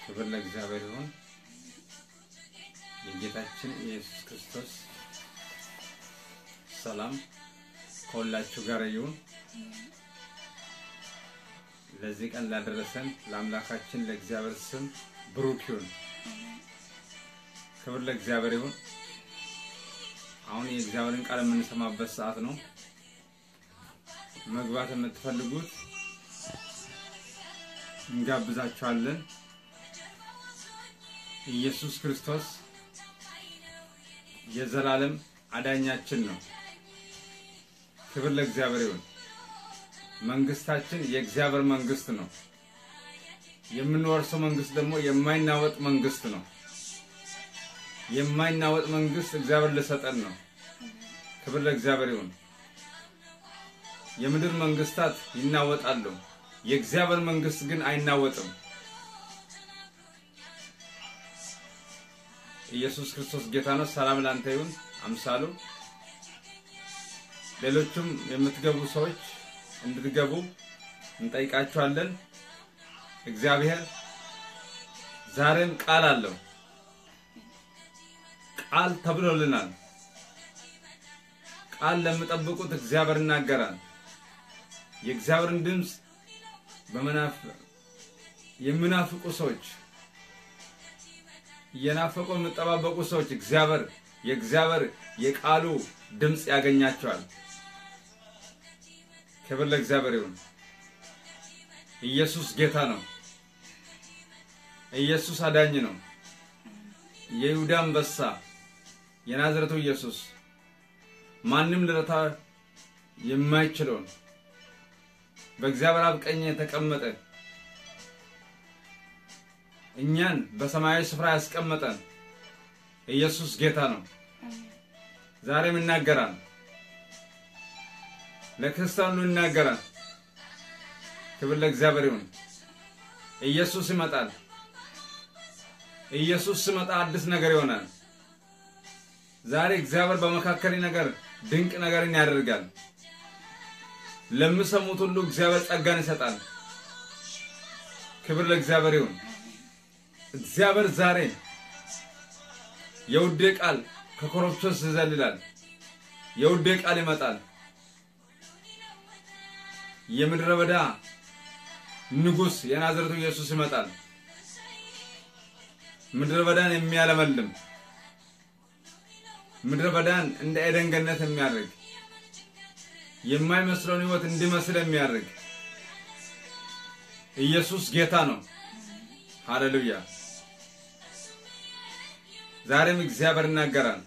ክብር ለእግዚአብሔር ይሁን። የጌታችን የኢየሱስ ክርስቶስ ሰላም ከሁላችሁ ጋር ይሁን። ለዚህ ቀን ላደረሰን ለአምላካችን ለእግዚአብሔር ስም ብሩክ ይሁን። ክብር ለእግዚአብሔር ይሁን። አሁን የእግዚአብሔርን ቃል የምንሰማበት ሰዓት ነው። መግባት የምትፈልጉት እንጋብዛችኋለን። ኢየሱስ ክርስቶስ የዘላለም አዳኛችን ነው። ክብር ለእግዚአብሔር ይሁን። መንግስታችን የእግዚአብሔር መንግስት ነው። የምንወርሰው መንግስት ደግሞ የማይናወጥ መንግስት ነው። የማይናወጥ መንግስት እግዚአብሔር ልሰጠን ነው። ክብር ለእግዚአብሔር ይሁን። የምድር መንግስታት ይናወጣሉ፣ የእግዚአብሔር መንግስት ግን አይናወጥም። ኢየሱስ ክርስቶስ ጌታ ነው። ሰላም ላንተ ይሁን። አምሳሉ ሌሎችም የምትገቡ ሰዎች እንድትገቡ እንጠይቃችኋለን። እግዚአብሔር ዛሬም ቃል አለው። ቃል ተብሎልናል። ቃል ለሚጠብቁት እግዚአብሔር ይናገራል። የእግዚአብሔርን ድምፅ በመናፍ የሚናፍቁ ሰዎች እየናፈቁ የሚጠባበቁ ሰዎች እግዚአብሔር የእግዚአብሔር የቃሉ ድምፅ ያገኛቸዋል። ክብር ለእግዚአብሔር ይሁን። ኢየሱስ ጌታ ነው። ኢየሱስ አዳኝ ነው። የይሁዳ አንበሳ የናዝረቱ ኢየሱስ ማንም ልረታ የማይችለውን በእግዚአብሔር አብ ቀኝ የተቀመጠ እኛን በሰማያዊ ስፍራ ያስቀመጠን ኢየሱስ ጌታ ነው። ዛሬም ይናገራል። ለክርስቲያኑ ይናገራል። ክብር ለእግዚአብሔር ይሁን። ኢየሱስ ይመጣል። ኢየሱስ ሲመጣ አዲስ ነገር ይሆናል። ዛሬ እግዚአብሔር በመካከሌ ነገር ድንቅ ነገርን ያደርጋል። ለሚሰሙት ሁሉ እግዚአብሔር ጸጋን ይሰጣል። ክብር ለእግዚአብሔር ይሁን። እግዚአብሔር ዛሬ የውዴ ቃል ከኮረብቶች ይዘልላል። የውዴ ቃል ይመጣል። የምድረ በዳ ንጉሥ የናዝረቱ ኢየሱስ ይመጣል። ምድረ በዳን የሚያለመልም ምድረ በዳን እንደ ኤደን ገነት የሚያደርግ የማይመስለውን ሕይወት እንዲመስል የሚያደርግ ኢየሱስ ጌታ ነው። ሃሌሉያ! ዛሬም እግዚአብሔር ይናገራል።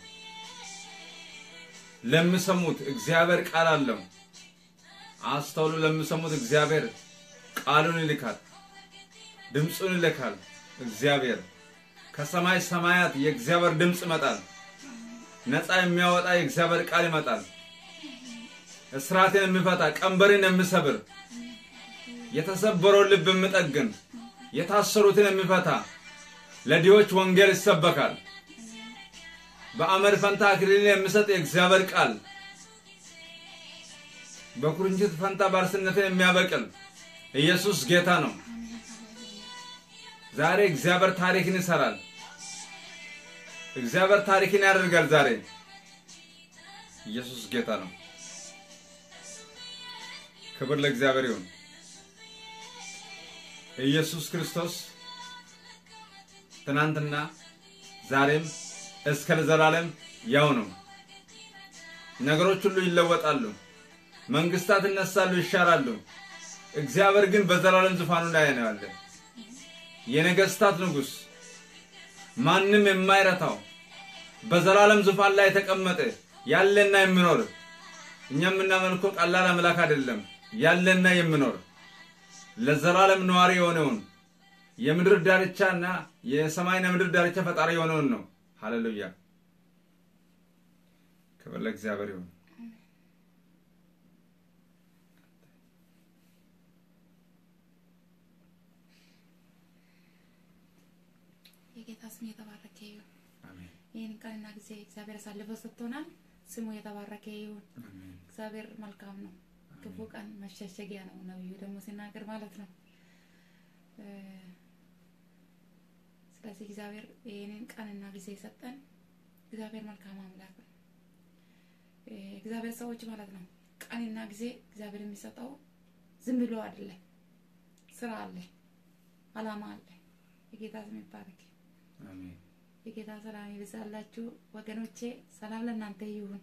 ለሚሰሙት እግዚአብሔር ቃል አለው። አስተውሉ። ለሚሰሙት እግዚአብሔር ቃሉን ይልካል፣ ድምፁን ይልካል። እግዚአብሔር ከሰማይ ሰማያት የእግዚአብሔር ድምፅ ይመጣል። ነፃ የሚያወጣ የእግዚአብሔር ቃል ይመጣል። እስራትን የሚፈታ ቀንበርን የሚሰብር የተሰበረውን ልብ የሚጠግን የታሰሩትን የሚፈታ ለድሆች ወንጌል ይሰበካል። በአመድ ፈንታ አክሊልን የሚሰጥ የእግዚአብሔር ቃል በኩርንችት ፈንታ ባርስነትን የሚያበቅል ኢየሱስ ጌታ ነው። ዛሬ እግዚአብሔር ታሪክን ይሰራል። እግዚአብሔር ታሪክን ያደርጋል። ዛሬ ኢየሱስ ጌታ ነው። ክብር ለእግዚአብሔር ይሁን። ኢየሱስ ክርስቶስ ትናንትና ዛሬም እስከ ለዘላለም ያው ነው። ነገሮች ሁሉ ይለወጣሉ። መንግስታት ይነሳሉ፣ ይሻራሉ። እግዚአብሔር ግን በዘላለም ዙፋኑ ላይ ነው ያለ የነገስታት ንጉሥ፣ ማንም የማይረታው በዘላለም ዙፋን ላይ የተቀመጠ ያለና የሚኖር እኛ የምናመልከው ቀላል አምላክ አይደለም። ያለና የሚኖር ለዘላለም ነዋሪ የሆነውን የምድር ዳርቻና የሰማይና ምድር ዳርቻ ፈጣሪ የሆነውን ነው። ሃሌሉያ! ክብር ለእግዚአብሔር ይሁን። የጌታ ስም የተባረከ ይሁን። አሜን ይህን ቀንና ጊዜ እግዚአብሔር አሳልፎ ሰጥቶናል። ስሙ የተባረከ ይሁን። አሜን እግዚአብሔር መልካም ነው። ክፉ ቀን መሸሸጊያ ነው። ነቢዩ ደግሞ ሲናገር ማለት ነው። እ ስለዚህ እግዚአብሔር ይህንን ቀንና ጊዜ የሰጠን እግዚአብሔር መልካም አምላክ ነው። እ፣ እግዚአብሔር ሰዎች ማለት ነው ቀንና ጊዜ እግዚአብሔር የሚሰጠው ዝም ብሎ አይደለም። ስራ አለ፣ አላማ አለ። የጌታ ስም ይባረክ። አሜን የጌታ ሰላም ይብዛላችሁ ወገኖቼ። ሰላም ለእናንተ ይሁን።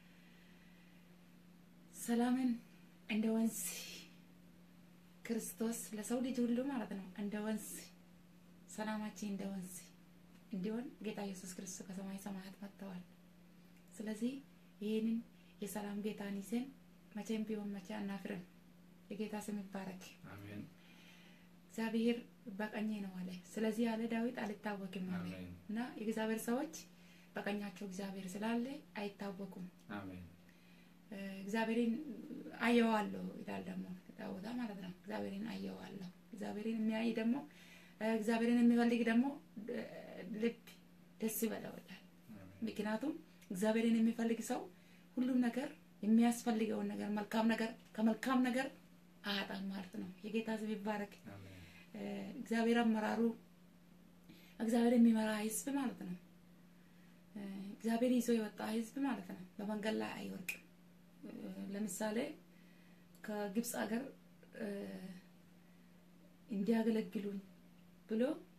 ሰላምን እንደ ወንዝ ክርስቶስ ለሰው ልጅ ሁሉ ማለት ነው እንደ ወንዝ ሰላማችን እንደ ወንዝ እንዲሆን ጌታ ኢየሱስ ክርስቶስ ከሰማይ ሰማያት መጥተዋል። ስለዚህ ይህንን የሰላም ጌታን ይዘን መቼም ቢሆን መቼ አናፍርም። የጌታ ስም ይባረክ። አሜን እግዚአብሔር በቀኜ ነው አለ። ስለዚህ ያለ ዳዊት አልታወክም አለ አሜን እና የእግዚአብሔር ሰዎች በቀኛቸው እግዚአብሔር ስላለ አይታወቁም። አሜን እ፣ እግዚአብሔርን አየዋለሁ ይላል ደግሞ ዳዊት ማለት ነው። እግዚአብሔርን አየዋለሁ። እግዚአብሔርን የሚያይ ደግሞ እ፣ እግዚአብሔርን የሚፈልግ ደግሞ እ፣ ልብ ደስ ይበለው ይላል። ምክንያቱም እግዚአብሔርን የሚፈልግ ሰው ሁሉም ነገር የሚያስፈልገውን ነገር መልካም ነገር ከመልካም ነገር አያጣም ማለት ነው። የጌታ ስም ይባረክ። አሜን እ፣ እግዚአብሔር አመራሩ እግዚአብሔር የሚመራ ህዝብ ማለት ነው። እ፣ እግዚአብሔር ይዞ የወጣ ህዝብ ማለት ነው። በመንገድ ላይ አይወርቅም። እ፣ ለምሳሌ ከግብፅ ሀገር እ፣ እንዲያገለግሉኝ ብሎ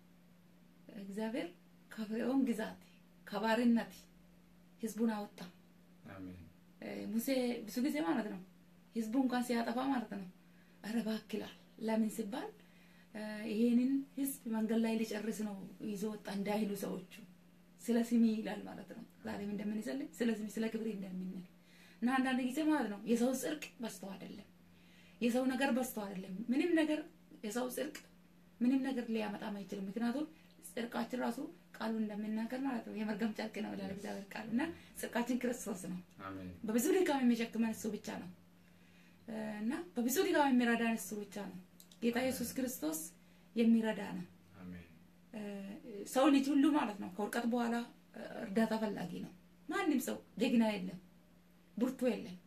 እግዚአብሔር ከፍርዖን ግዛት ከባርነት ህዝቡን አወጣ። አሜን እ፣ ሙሴ ብዙ ጊዜ ማለት ነው ህዝቡ እንኳን ሲያጠፋ ማለት ነው ኧረ እባክህ ይላል። ለምን ሲባል እ፣ ይሄንን ህዝብ መንገድ ላይ ሊጨርስ ነው ይዞ ወጣ እንዳይሉ ሰዎቹ ስለ ስሚ ይላል ማለት ነው። ዛሬም እንደምንጸልይ ስለ ስሚ ስለ ክብሬ እንደምንል እና አንዳንድ ጊዜ ማለት ነው የሰው ጽድቅ በዝቶ አይደለም፣ የሰው ነገር በዝቶ አይደለም። ምንም ነገር የሰው ጽድቅ ምንም ነገር ሊያመጣም አይችልም። ምክንያቱም ጽድቃችን ራሱ ቃሉ እንደሚናገር ማለት ነው የመርገም ጨርቅ ነው ይላል እግዚአብሔር ቃል እና ጽድቃችን ክርስቶስ ነው። አሜን በብዙ ድካም የሚሸክመን እሱ ብቻ ነው እ፣ እና በብዙ ድካም የሚረዳን እሱ ብቻ ነው። ጌታ ኢየሱስ ክርስቶስ የሚረዳ ነው። አሜን እ፣ ሰው ልጅ ሁሉ ማለት ነው ከውድቀት በኋላ እ፣ እርዳታ ፈላጊ ነው። ማንም ሰው ጀግና የለም፣ ብርቱ የለም።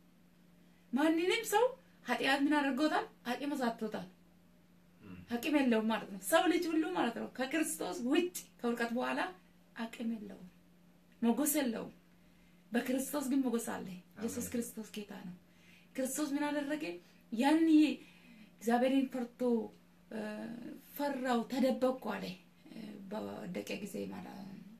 ማንንም ሰው ኃጢአት ምን አድርጎታል? አቅም አሳጥቶታል። አቅም የለውም ማለት ነው። ሰው ልጅ ሁሉ ማለት ነው ከክርስቶስ ውጭ ከውድቀት በኋላ አቅም የለውም፣ ሞገስ የለውም። በክርስቶስ ግን ሞገስ አለ። ኢየሱስ ክርስቶስ ጌታ ነው። ክርስቶስ ምን አደረገ? ያን እግዚአብሔርን ፈርቶ እ፣ ፈራው፣ ተደበቅኩ አለ እ፣ በወደቀ ጊዜ ማለት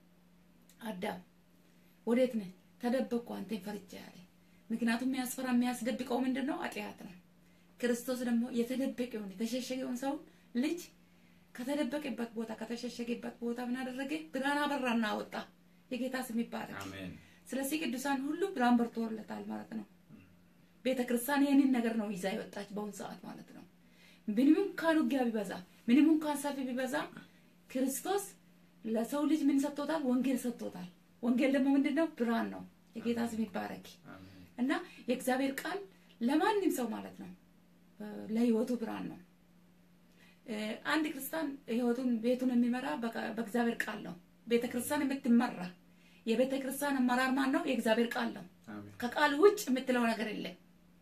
አዳም ወዴት ነህ? ተደበቅኩ አንተን ፈርቼ አለ። ምክንያቱም የሚያስፈራ የሚያስደብቀው ምንድን ነው? ኃጢአት ነው። ክርስቶስ ደግሞ የተደበቀውን የተሸሸገውን ሰው ልጅ ከተደበቀበት ቦታ ከተሸሸገበት ቦታ ምን አደረገ? ብርሃን አበራና አወጣ። የጌታ ስም ይባረክ። አሜን ስለዚህ ቅዱሳን ሁሉ ብርሃን በርቶለታል ማለት ነው። ቤተ ክርስቲያን ይህንን ነገር ነው ይዛ የወጣች በአሁኑ ሰዓት ማለት ነው። ምንም እንኳን ውጊያ ቢበዛ፣ ምንም እንኳን ሰልፍ ቢበዛ ክርስቶስ ለሰው ልጅ ምን ሰጥቶታል? ወንጌል ሰጥቶታል። ወንጌል ደግሞ ምንድን ነው? ብርሃን ነው። የጌታ ስም ይባረክ አሜን እና የእግዚአብሔር ቃል ለማንም ሰው ማለት ነው እ፣ ለህይወቱ ብርሃን ነው። እ፣ አንድ ክርስቲያን ህይወቱን ቤቱን የሚመራ በቃ- በእግዚአብሔር ቃል ነው። ቤተ ክርስቲያን የምትመራ የቤተ ክርስቲያን አመራር ማን ነው? የእግዚአብሔር ቃል ነው። አሜን ከቃል ውጭ የምትለው ነገር የለም።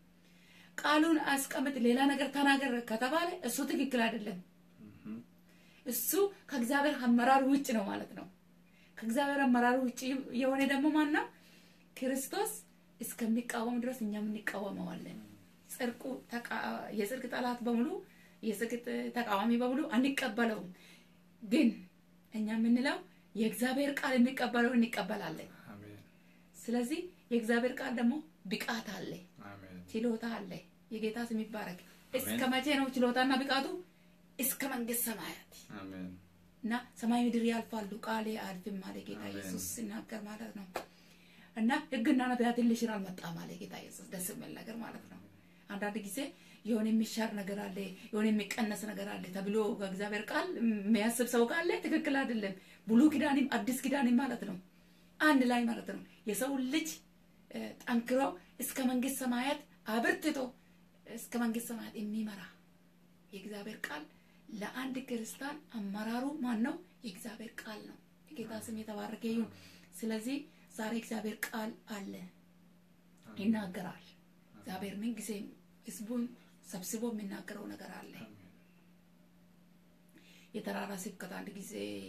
ቃሉን አስቀምጥ፣ ሌላ ነገር ተናገር ከተባለ እሱ ትክክል አይደለም። እህም፣ እሱ ከእግዚአብሔር አመራር ውጭ ነው ማለት ነው። ከእግዚአብሔር አመራር ውጭ የሆነ ደግሞ ማን ነው? ክርስቶስ እስከሚቃወም ድረስ እኛም እንቃወመዋለን። ጽድቁ ተቃ- የጽድቅ ጠላት በሙሉ የጽድቅ ተቃዋሚ በሙሉ አንቀበለውም። ግን እኛ የምንለው የእግዚአብሔር ቃል የሚቀበለው እንቀበላለን። አሜን ስለዚህ የእግዚአብሔር ቃል ደግሞ ብቃት አለ፣ አሜን ችሎታ አለ። የጌታ ስም ይባረክ። እስከ አሜን። መቼ ነው ችሎታና ብቃቱ? እስከ መንግስት ሰማያት አሜን እና ሰማይ ምድር ያልፋሉ ቃሌ አያልፍም አለ ጌታ አሜን። ኢየሱስ ሲናገር ማለት ነው። እና ሕግና ነቢያትን ሊሽር አልመጣም አለ ጌታ ኢየሱስ። ደስ የሚል ነገር ማለት ነው። አንዳንድ ጊዜ የሆነ የሚሻር ነገር አለ፣ የሆነ የሚቀነስ ነገር አለ ተብሎ ከእግዚአብሔር ቃል የሚያስብ ሰው ካለ ትክክል አይደለም። ብሉይ ኪዳንም አዲስ ኪዳንም ማለት ነው አንድ ላይ ማለት ነው። የሰው ልጅ እ፣ ጠንክሮ እስከ መንግስት ሰማያት አበርትቶ እስከ መንግስት ሰማያት የሚመራ የእግዚአብሔር ቃል ለአንድ ክርስቲያን አመራሩ ማን ነው? የእግዚአብሔር ቃል ነው። የጌታ ስም የተባረከ ይሁን። ስለዚህ ዛሬ እግዚአብሔር ቃል አለ፣ ይናገራል። እግዚአብሔር ምን ጊዜም ህዝቡን ሰብስቦ የሚናገረው ነገር አለ። አሜን የተራራ ስብከት አንድ ጊዜ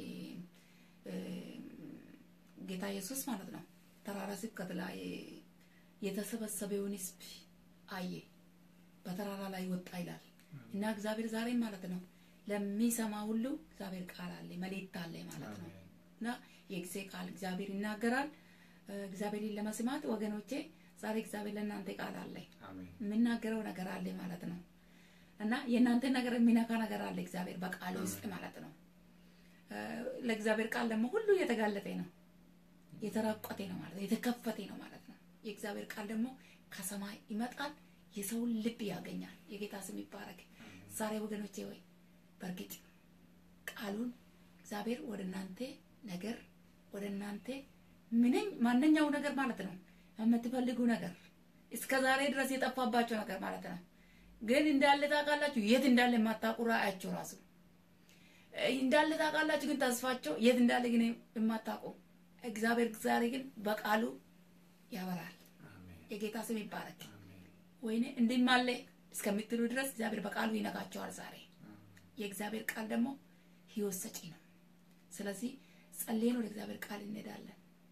ጌታ ኢየሱስ ማለት ነው ተራራ ስብከት ላይ የተሰበሰበውን ሕዝብ አየ፣ በተራራ ላይ ወጣ ይላል እና እግዚአብሔር ዛሬም ማለት ነው ለሚሰማ ሁሉ እግዚአብሔር ቃል አለ፣ መልእክት አለ ማለት ነው እና የጊዜ ቃል እግዚአብሔር ይናገራል። እግዚአብሔርን ለመስማት ወገኖቼ ዛሬ እግዚአብሔር ለእናንተ ቃል አለ፣ የምናገረው ነገር አለ ማለት ነው እና የእናንተን ነገር የሚነካ ነገር አለ እግዚአብሔር በቃል ውስጥ ማለት ነው። ለእግዚአብሔር ቃል ደግሞ ሁሉ የተጋለጠ ነው፣ የተራቆተ ነው ማለት ነው፣ የተከፈተ ነው ማለት ነው። የእግዚአብሔር ቃል ደግሞ ከሰማይ ይመጣል፣ የሰውን ልብ ያገኛል። የጌታ ስም ይባረክ። ዛሬ ወገኖቼ ወይ በእርግጥ ቃሉን እግዚአብሔር ወደ እናንተ ነገር ወደ እናንተ ምንም ማንኛው ነገር ማለት ነው የምትፈልጉ ነገር እስከ ዛሬ ድረስ የጠፋባቸው ነገር ማለት ነው ግን እንዳለ ታውቃላችሁ። የት እንዳለ የማታውቁ ራእያቸው ራሱ እንዳለ ታውቃላችሁ፣ ግን ተስፋቸው የት እንዳለ ግን የማታውቁ እግዚአብሔር ዛሬ ግን በቃሉ ያበራል። የጌታ ስም ይባረክ። ወይኔ እንዲህም አለ እስከምትሉ ድረስ እግዚአብሔር በቃሉ ይነካቸዋል። ዛሬ የእግዚአብሔር ቃል ደግሞ ሕይወት ሰጪ ነው። ስለዚህ ጸልየን ወደ እግዚአብሔር ቃል እንሄዳለን።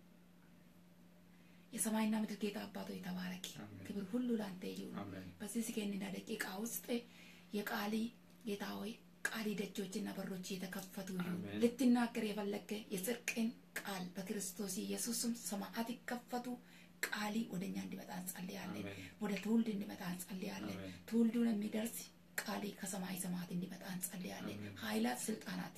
የሰማይና ምድር ጌታ አባቶ የተባረክ ክብር ሁሉ ለአንተ ይሁን። በዚህ ስኬንና ደቂቃ ውስጥ የቃሊ ጌታ ሆይ ቃሊ ደጆችና በሮች የተከፈቱ ይሁን። ልትናገር የፈለገ የጽድቅን ቃል በክርስቶስ ኢየሱስም ሰማዓት ይከፈቱ። ቃሊ ወደ እኛ እንዲመጣ እንጸልያለን። ወደ ትውልድ እንዲመጣ እንጸልያለን። ትውልዱን የሚደርስ ቃሊ ከሰማይ ሰማዓት እንዲመጣ እንጸልያለን። ኃይላት፣ ስልጣናት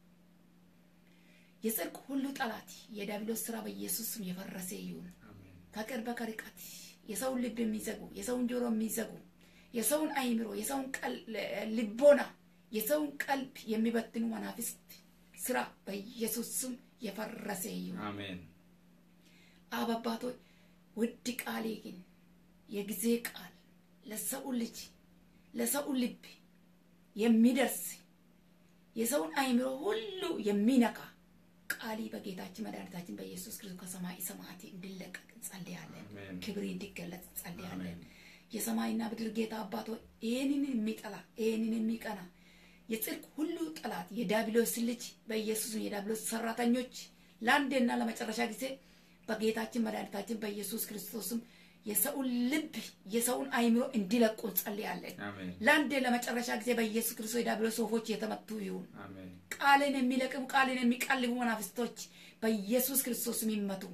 የጽድቅ ሁሉ ጠላት የዲያብሎስ ስራ በኢየሱስም የፈረሰ ይሁን። ከቅርብ ከርቀት የሰውን ልብ የሚዘጉ የሰውን ጆሮ የሚዘጉ የሰውን አይምሮ የሰውን ልቦና የሰውን ቀልብ የሚበትኑ መናፍስት ስራ በኢየሱስ ስም የፈረሰ ይሁን። አሜን። አብ አባቶች ውድ ቃሌ ግን የጊዜ ቃል ለሰው ልጅ ለሰው ልብ የሚደርስ የሰውን አይምሮ ሁሉ የሚነካ ቃሊ በጌታችን መድኃኒታችን በኢየሱስ ክርስቶስ ከሰማይ ሰማያት እንዲለቀቅ እንጸልያለን። ክብር እንዲገለጽ እንጸልያለን። የሰማይና ምድር ጌታ አባቶ ይህንን የሚጠላ ይህንን የሚቀና የጽድቅ ሁሉ ጠላት የዲያብሎስ ልጅ በኢየሱስ የዲያብሎስ ሰራተኞች ለአንዴና ለመጨረሻ ጊዜ በጌታችን መድኃኒታችን በኢየሱስ ክርስቶስም የሰውን ልብ የሰውን አይምሮ እንዲለቁ እንጸልያለን። ለአንዴ ለመጨረሻ ጊዜ በኢየሱስ ክርስቶስ የዲያብሎስ ወፎች የተመቱ ይሁን። ቃልን የሚለቅሙ ቃልን የሚቀልቡ መናፍስቶች በኢየሱስ ክርስቶስም ይመቱ።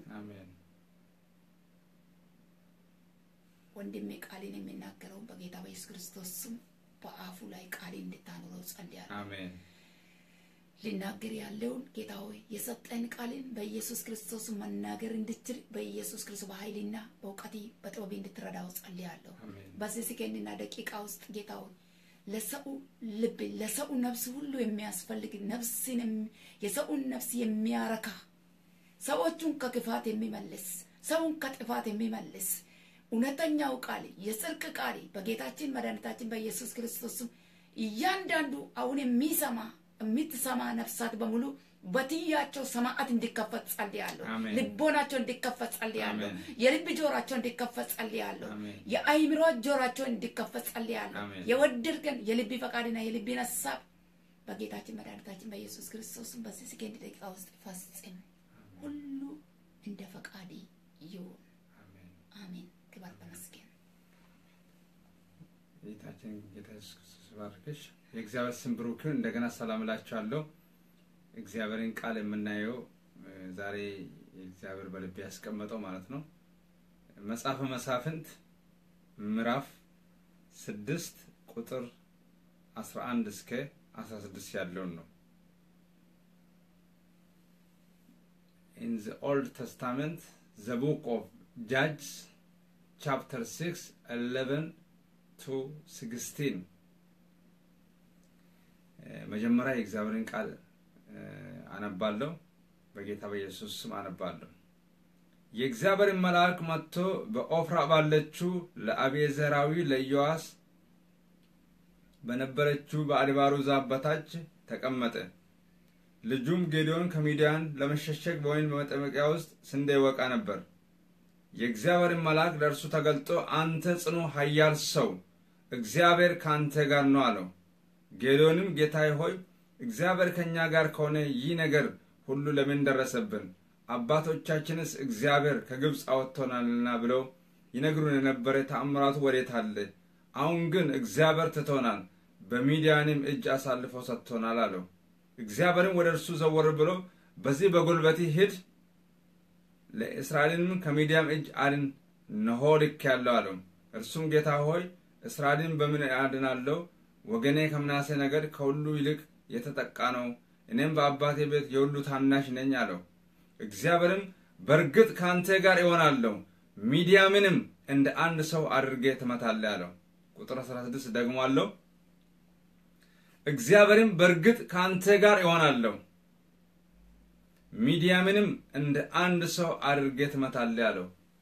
ወንድሜ ቃልን የሚናገረው በጌታ በኢየሱስ ክርስቶስ ስም በአፉ ላይ ቃልን እንድታኖረው ጸልያለሁ። ሊናገር ያለውን ጌታ ሆይ የሰጠን ቃልን በኢየሱስ ክርስቶስ መናገር እንድችል በኢየሱስ ክርስቶስ በኃይልና በእውቀት በጥበብ እንድትረዳው ጸልያለሁ። በዚህ ሰከንድና ደቂቃ ውስጥ ጌታ ሆይ ለሰው ልብ ለሰው ነፍስ ሁሉ የሚያስፈልግ ነፍስን የሰውን ነፍስ የሚያረካ ሰዎቹን ከክፋት የሚመልስ ሰውን ከጥፋት የሚመልስ እውነተኛው ቃል የጽድቅ ቃል በጌታችን መድኃኒታችን በኢየሱስ ክርስቶስም እያንዳንዱ አሁን የሚሰማ የምትሰማ ነፍሳት በሙሉ በትያቸው ሰማዓት እንዲከፈት ጸልያለሁ። ልቦናቸው እንዲከፈት ጸልያለሁ። የልብ ጆሯቸው እንዲከፈት ጸልያለሁ። የአይምሮ ጆሯቸው እንዲከፈት ጸልያለሁ። የወደድከን የልብ ፈቃድና የልብን ሀሳብ በጌታችን መድኃኒታችን በኢየሱስ ክርስቶስም በዚህ ሰከንድ ደቂቃ ውስጥ ፈጽም። ሁሉ እንደ ፈቃድ ይሁን። አሜን። ክበር ተመስገን። ጌታችን ጌታ ኢየሱስ ክርስቶስ ባርክሽ። የእግዚአብሔር ስም ብሩክ ይሁን። እንደገና ሰላም እላችኋለሁ። እግዚአብሔርን ቃል የምናየው ዛሬ እግዚአብሔር በልቤ ያስቀመጠው ማለት ነው መጽሐፈ መሳፍንት ምዕራፍ ስድስት ቁጥር አስራ አንድ እስከ አስራ ስድስት ያለውን ነው። ኢን ዘ ኦልድ ተስታመንት ዘ ቡክ ኦፍ ጃጅስ ቻፕተር ሲክስ ኤሌቨን ቱ ሲክስቲን መጀመሪያ የእግዚአብሔርን ቃል አነባለሁ። በጌታ በኢየሱስ ስም አነባለሁ። የእግዚአብሔርን መልአክ መጥቶ በኦፍራ ባለችው ለአቤዘራዊ ለኢዮአስ በነበረችው በአድባሩ ዛፍ በታች ተቀመጠ። ልጁም ጌዲዮን ከሚዲያን ለመሸሸግ በወይን በመጠመቂያ ውስጥ ስንዴ ይወቃ ነበር። የእግዚአብሔርን መልአክ ለእርሱ ተገልጦ አንተ ጽኑ ኃያል ሰው እግዚአብሔር ከአንተ ጋር ነው አለው። ጌዲዮንም ጌታዬ ሆይ እግዚአብሔር ከእኛ ጋር ከሆነ ይህ ነገር ሁሉ ለምን ደረሰብን? አባቶቻችንስ እግዚአብሔር ከግብፅ አወጥቶናልና ብለው ይነግሩን የነበረ ተአምራቱ ወዴት አለ? አሁን ግን እግዚአብሔር ትቶናል፣ በሚዲያንም እጅ አሳልፎ ሰጥቶናል አለው። እግዚአብሔርም ወደ እርሱ ዘወር ብሎ በዚህ በጉልበቴ ሂድ፣ ለእስራኤልንም ከሚዲያም እጅ አድን፣ እነሆ ልኬአለሁ አለው። እርሱም ጌታ ሆይ እስራኤልን በምን አድናለሁ? ወገኔ ከምናሴ ነገድ ከሁሉ ይልቅ የተጠቃ ነው፣ እኔም በአባቴ ቤት የሁሉ ታናሽ ነኝ አለው። እግዚአብሔርም በእርግጥ ከአንተ ጋር እሆናለሁ፣ ሚዲያምንም እንደ አንድ ሰው አድርጌ ትመታለህ አለው። ቁጥር 16 ደግሞ አለው እግዚአብሔርም በእርግጥ ከአንተ ጋር እሆናለሁ፣ ሚዲያምንም እንደ አንድ ሰው አድርጌ ትመታለህ አለው።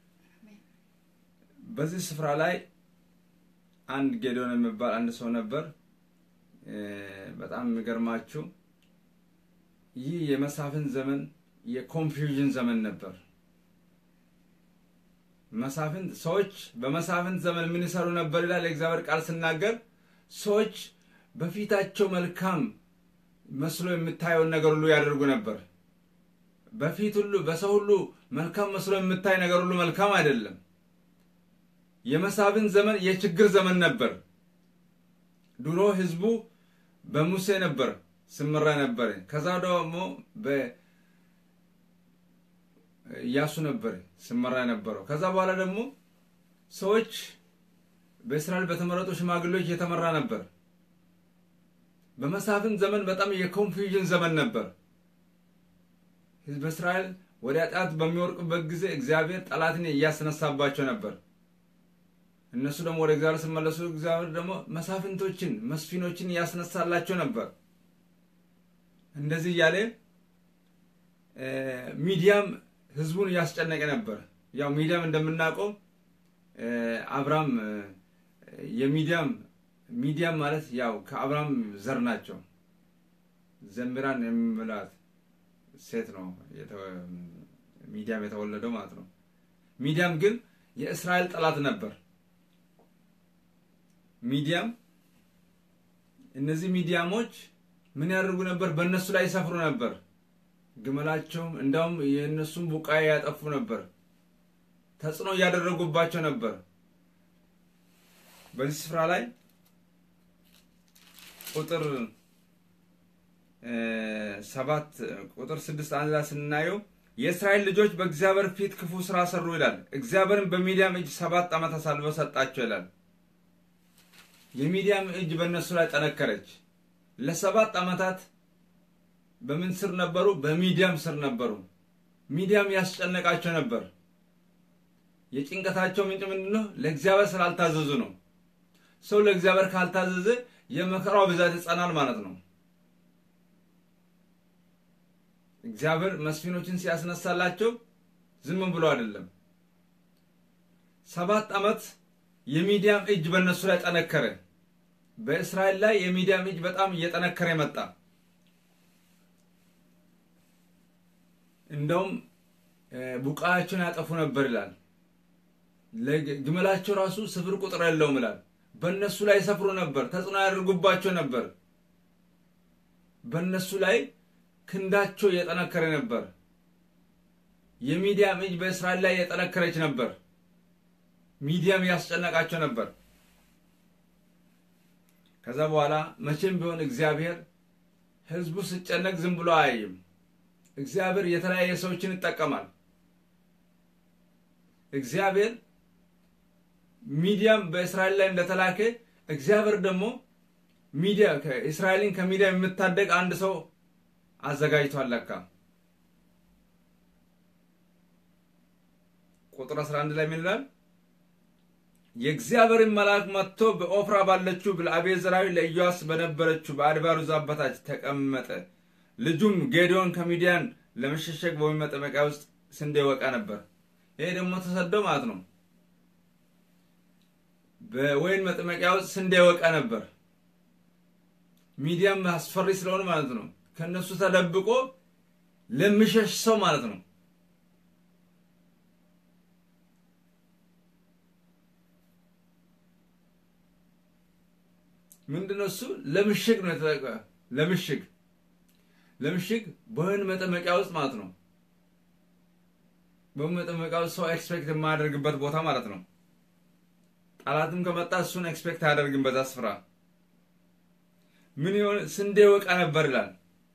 በዚህ ስፍራ ላይ አንድ ጌዶን የሚባል አንድ ሰው ነበር። በጣም የሚገርማችሁ ይህ የመሳፍንት ዘመን የኮንፊውዥን ዘመን ነበር። መሳፍንት ሰዎች በመሳፍንት ዘመን ምን ይሰሩ ነበር ይላል የእግዚአብሔር ቃል ስናገር፣ ሰዎች በፊታቸው መልካም መስሎ የምታየውን ነገር ሁሉ ያደርጉ ነበር። በፊት ሁሉ በሰው ሁሉ መልካም መስሎ የምታይ ነገር ሁሉ መልካም አይደለም። የመሳፍንት ዘመን የችግር ዘመን ነበር። ድሮ ህዝቡ በሙሴ ነበር ስምራ ነበር። ከዛ ደግሞ በኢያሱ ነበር ስምራ የነበረው። ከዛ በኋላ ደግሞ ሰዎች በእስራኤል በተመረጡ ሽማግሌዎች የተመራ ነበር። በመሳፍንት ዘመን በጣም የኮንፊውዥን ዘመን ነበር። ህዝብ እስራኤል ወደ ኃጢአት በሚወርቅበት ጊዜ እግዚአብሔር ጠላትን እያስነሳባቸው ነበር። እነሱ ደግሞ ወደ እግዚአብሔር ሲመለሱ እግዚአብሔር ደግሞ መሳፍንቶችን መስፊኖችን እያስነሳላቸው ነበር። እንደዚህ እያለ ሚዲያም ህዝቡን እያስጨነቀ ነበር። ያው ሚዲያም እንደምናውቀው አብርሃም የሚዲያም ሚዲያም ማለት ያው ከአብርሃም ዘር ናቸው። ዘምራን የሚላት ሴት ነው ሚዲያም የተወለደው ማለት ነው። ሚዲያም ግን የእስራኤል ጠላት ነበር። ሚዲያም እነዚህ ሚዲያሞች ምን ያደርጉ ነበር? በእነሱ ላይ ይሰፍሩ ነበር። ግመላቸውም እንዳውም የእነሱን ቡቃያ ያጠፉ ነበር። ተጽዕኖ እያደረጉባቸው ነበር። በዚህ ስፍራ ላይ ቁጥር ሰባት ቁጥር ስድስት አንድ ላይ ስናየው የእስራኤል ልጆች በእግዚአብሔር ፊት ክፉ ስራ ሰሩ ይላል። እግዚአብሔርን በሚዲያም እጅ ሰባት ዓመት አሳልፎ ሰጣቸው ይላል። የሚዲያም እጅ በእነሱ ላይ ጠነከረች። ለሰባት ዓመታት በምን ስር ነበሩ? በሚዲያም ስር ነበሩ። ሚዲያም ያስጨነቃቸው ነበር። የጭንቀታቸው ምንጭ ምንድን ነው? ለእግዚአብሔር ስላልታዘዙ ነው። ሰው ለእግዚአብሔር ካልታዘዘ የመከራው ብዛት ይጸናል ማለት ነው። እግዚአብሔር መስፊኖችን ሲያስነሳላቸው ዝም ብሎ አይደለም። ሰባት ዓመት የሚዲያም እጅ በእነሱ ላይ ጠነከረ። በእስራኤል ላይ የሚዲያም እጅ በጣም እየጠነከረ መጣ። እንደውም ቡቃያቸውን ያጠፉ ነበር ይላል። ግመላቸው ራሱ ስፍር ቁጥር የለውም ይላል። በእነሱ ላይ ሰፍሮ ነበር። ተጽዕኖ ያደርጉባቸው ነበር። በእነሱ ላይ ክንዳቸው እየጠነከረ ነበር። የሚዲያም እጅ በእስራኤል ላይ እየጠነከረች ነበር። ሚዲያም ያስጨነቃቸው ነበር። ከዛ በኋላ መቼም ቢሆን እግዚአብሔር ሕዝቡ ሲጨነቅ ዝም ብሎ አያይም። እግዚአብሔር የተለያየ ሰዎችን ይጠቀማል። እግዚአብሔር ሚዲያም በእስራኤል ላይ እንደተላከ እግዚአብሔር ደግሞ ሚዲያ እስራኤልን ከሚዲያ የምታደግ አንድ ሰው አዘጋጅቷል። ለካ ቁጥር 11 ላይ ምን ይላል? የእግዚአብሔርን መልአክ መጥቶ በኦፍራ ባለችው ብለአቤዘራዊ ለኢዮአስ በነበረችው በአድባሩ ዛፍ በታች ተቀመጠ። ልጁም ጌዲዮን ከሚዲያን ለመሸሸግ በወይን መጠመቂያ ውስጥ ስንዴ ወቃ ነበር። ይሄ ደግሞ ተሰደው ማለት ነው። በወይን መጠመቂያ ውስጥ ስንዴ ወቃ ነበር። ሚዲያም አስፈሪ ስለሆነ ማለት ነው። ከእነሱ ተደብቆ ለሚሸሽ ሰው ማለት ነው። ምንድነው እሱ? ለምሽግ ነው የተጠቀ ለምሽግ ለምሽግ በወህኒ መጠመቂያ ውስጥ ማለት ነው። በወህኒ መጠመቂያ ውስጥ ሰው ኤክስፔክት የማያደርግበት ቦታ ማለት ነው። ጠላትም ከመጣ እሱን ኤክስፔክት አያደርግም። በዛ ስፍራ ምን ይሆን ስንዴ ወቃ ነበር ይላል።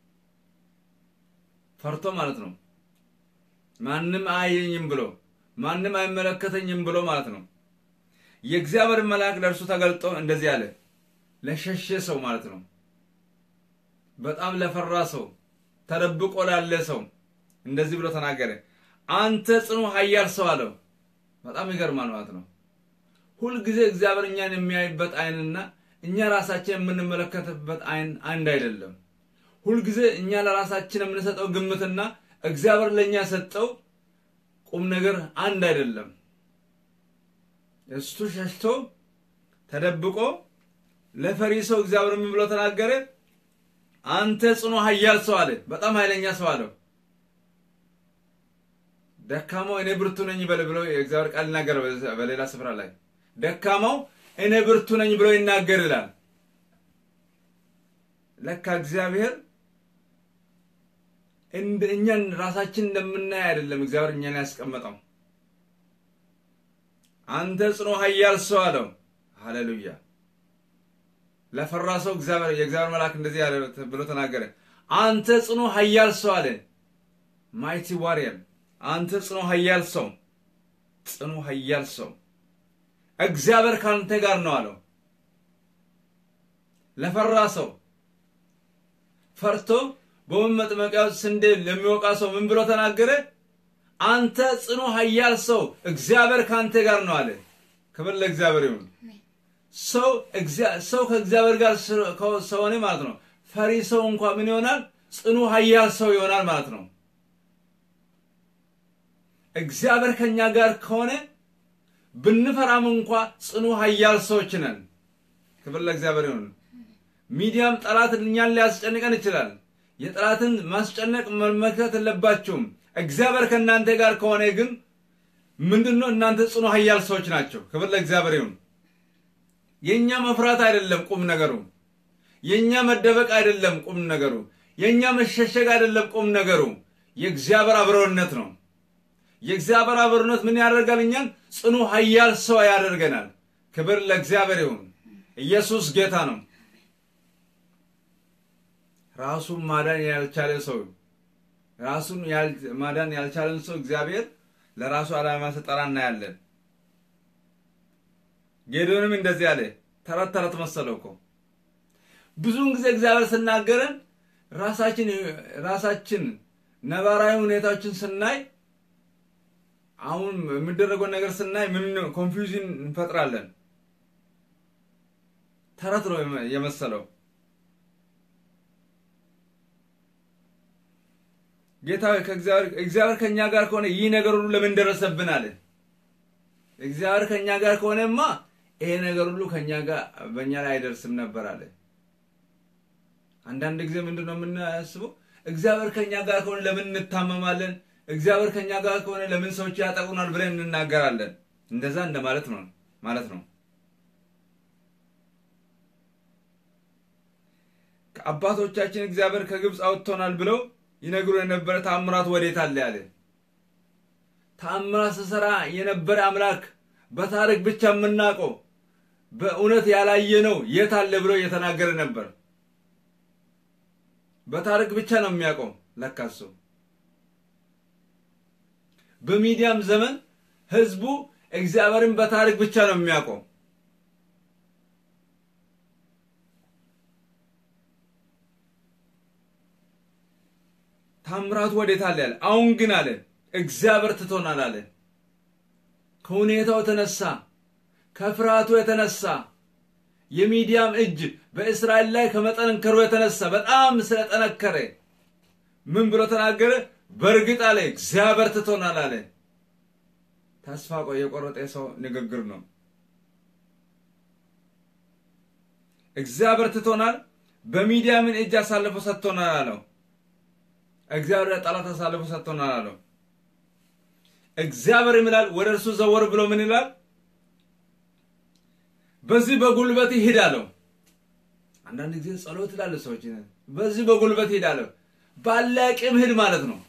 ፈርቶ ማለት ነው። ማንም አያየኝም ብሎ ማንም አይመለከተኝም ብሎ ማለት ነው። የእግዚአብሔር መልአክ ለእርሱ ተገልጦ እንደዚህ አለ። ለሸሸ ሰው ማለት ነው። በጣም ለፈራ ሰው፣ ተደብቆ ላለ ሰው እንደዚህ ብሎ ተናገረ። አንተ ጽኑ ኃያል ሰው አለው። በጣም ይገርማል ማለት ነው። ሁልጊዜ እግዚአብሔር እኛን የሚያይበት አይንና እኛ ራሳችን የምንመለከትበት አይን አንድ አይደለም። ሁልጊዜ እኛ ለራሳችን የምንሰጠው ግምትና እግዚአብሔር ለእኛ የሰጠው ቁም ነገር አንድ አይደለም። እሱ ሸሽቶ ተደብቆ ለፈሪ ሰው እግዚአብሔር ምን ብሎ ተናገረ? አንተ ጽኑ ኃያል ሰው አለ። በጣም ኃይለኛ ሰው አለው። ደካማው እኔ ብርቱ ነኝ በል ብሎ የእግዚአብሔር ቃል ይናገር። በሌላ ስፍራ ላይ ደካማው እኔ ብርቱ ነኝ ብሎ ይናገር ይላል። ለካ እግዚአብሔር እኛን ራሳችን እንደምናይ አይደለም እግዚአብሔር እኛን ያስቀመጠው። አንተ ጽኑ ኃያል ሰው አለው። ሃሌሉያ! ለፈራ ሰው እግዚአብሔር የእግዚአብሔር መልአክ እንደዚህ ያለ ብሎ ተናገረ። አንተ ጽኑ ኃያል ሰው አለ። ማይቲ ዋሪየር አንተ ጽኑ ኃያል ሰው፣ ጽኑ ኃያል ሰው እግዚአብሔር ካንተ ጋር ነው አለው። ለፈራ ሰው ፈርቶ በወህኒ መጥመቂያ ውስጥ ስንዴ ለሚወቃ ሰው ምን ብሎ ተናገረ? አንተ ጽኑ ኃያል ሰው እግዚአብሔር ካንተ ጋር ነው አለ። ክብር ለእግዚአብሔር ይሁን። ሰው ሰው ከእግዚአብሔር ጋር ሰሆነ ማለት ነው። ፈሪ ሰው እንኳ ምን ይሆናል? ጽኑ ኃያል ሰው ይሆናል ማለት ነው። እግዚአብሔር ከኛ ጋር ከሆነ ብንፈራም እንኳ ጽኑ ኃያል ሰዎች ነን። ክብር ለእግዚአብሔር ይሁን። ሚዲያም ጠላት እኛን ሊያስጨንቀን ይችላል። የጠላትን ማስጨነቅ መመልከት የለባችሁም። እግዚአብሔር ከእናንተ ጋር ከሆነ ግን ምንድን ነው? እናንተ ጽኑ ኃያል ሰዎች ናቸው። ክብር ለእግዚአብሔር ይሁን። የእኛ መፍራት አይደለም ቁም ነገሩ። የእኛ መደበቅ አይደለም ቁም ነገሩ። የእኛ መሸሸግ አይደለም ቁም ነገሩ። የእግዚአብሔር አብሮነት ነው። የእግዚአብሔር አብሮነት ምን ያደርጋል? እኛን ጽኑ ኃያል ሰው ያደርገናል። ክብር ለእግዚአብሔር ይሁን። ኢየሱስ ጌታ ነው። ራሱን ማዳን ያልቻለ ሰው ራሱን ማዳን ያልቻለን ሰው እግዚአብሔር ለራሱ ዓላማ ሲጠራ እናያለን። ጌዶንም እንደዚህ አለ። ተረት ተረት መሰለው እኮ ብዙውን ጊዜ እግዚአብሔር ስናገረን ራሳችን ራሳችን ነባራዊ ሁኔታዎችን ስናይ አሁን የሚደረገውን ነገር ስናይ ምን ኮንፊውዥን እንፈጥራለን። ተረት ነው የመሰለው። ጌታ እግዚአብሔር ከእኛ ጋር ከሆነ ይህ ነገር ሁሉ ለምን ደረሰብን አለ። እግዚአብሔር ከእኛ ጋር ከሆነማ ይሄ ነገር ሁሉ ከእኛ ጋር በእኛ ላይ አይደርስም ነበር አለ። አንዳንድ ጊዜ ምንድን ነው የምናስበው? እግዚአብሔር ከእኛ ጋር ከሆነ ለምን እንታመማለን? እግዚአብሔር ከእኛ ጋር ከሆነ ለምን ሰዎች ያጠቁናል ብለን እንናገራለን። እንደዛ እንደማለት ነው ማለት ነው። ከአባቶቻችን እግዚአብሔር ከግብፅ አውጥቶናል ብለው ይነግሩ የነበረ ተአምራት ወዴት አለ ያለ ተአምራት ስሰራ የነበረ አምላክ በታሪክ ብቻ የምናውቀው በእውነት ያላየነው የት አለ ብሎ እየተናገረ ነበር። በታሪክ ብቻ ነው የሚያውቀው ለካሱ። በሚዲያም ዘመን ህዝቡ እግዚአብሔርን በታሪክ ብቻ ነው የሚያውቀው። ታምራቱ ወዴት አለ ያለ። አሁን ግን አለ እግዚአብሔር ትቶናል አለ። ከሁኔታው የተነሳ ከፍርሃቱ የተነሳ የሚዲያም እጅ በእስራኤል ላይ ከመጠንከሩ የተነሳ በጣም ስለጠነከረ ምን ብሎ ተናገረ? በእርግጥ አለ እግዚአብሔር ትቶናል አለ። ተስፋ የቆረጠ ሰው ንግግር ነው። እግዚአብሔር ትቶናል፣ በሚዲያምን እጅ አሳልፎ ሰጥቶናል አለው። እግዚአብሔር ለጠላት አሳልፎ ሰጥቶናል አለው። እግዚአብሔር ይምላል ወደ እርሱ ዘወር ብሎ ምን ይላል? በዚህ በጉልበት ሂድ አለው። አንዳንድ ጊዜ ጸሎት ይላሉ ሰዎች፣ በዚህ በጉልበት ሂድ አለው። ባለ አቅም ሂድ ማለት ነው።